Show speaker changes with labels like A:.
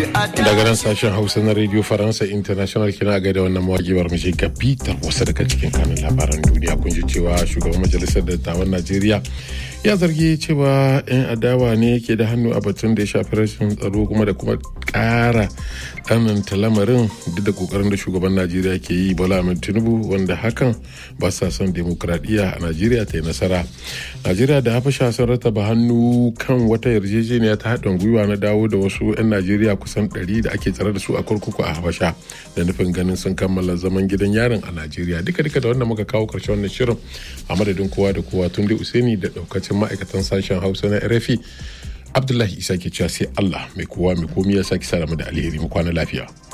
A: daga nan sashen hausa na radio faransa international kina ga da wannan mawaƙiwar mace ga bitar wasu daga cikin kanun labaran duniya kun ji cewa shugaban majalisar dattawan najeriya ya zargi cewa 'yan adawa ne ke da hannu a batun da ya shafi rashin tsaro kuma da kuma ƙara tsananta lamarin duk da kokarin da shugaban najeriya ke yi bola ahmed tinubu wanda hakan ba sa son demokradiyya a najeriya ta yi nasara najeriya da habasha sun rataba hannu kan wata yarjejeniya ta haɗin gwiwa na dawo da wasu 'yan najeriya kusan 100 da ake tsare da su a kurkuku a habasha da nufin ganin sun kammala zaman gidan yarin a najeriya duka duka da wanda muka kawo karshen wannan shirin a madadin kowa da kowa tun da usaini da daukacin ma'aikatan sashen hausa na rfi abdullahi isa ke cewa sai allah mai kowa mai komi ya sake sa da alheri mu kwana lafiya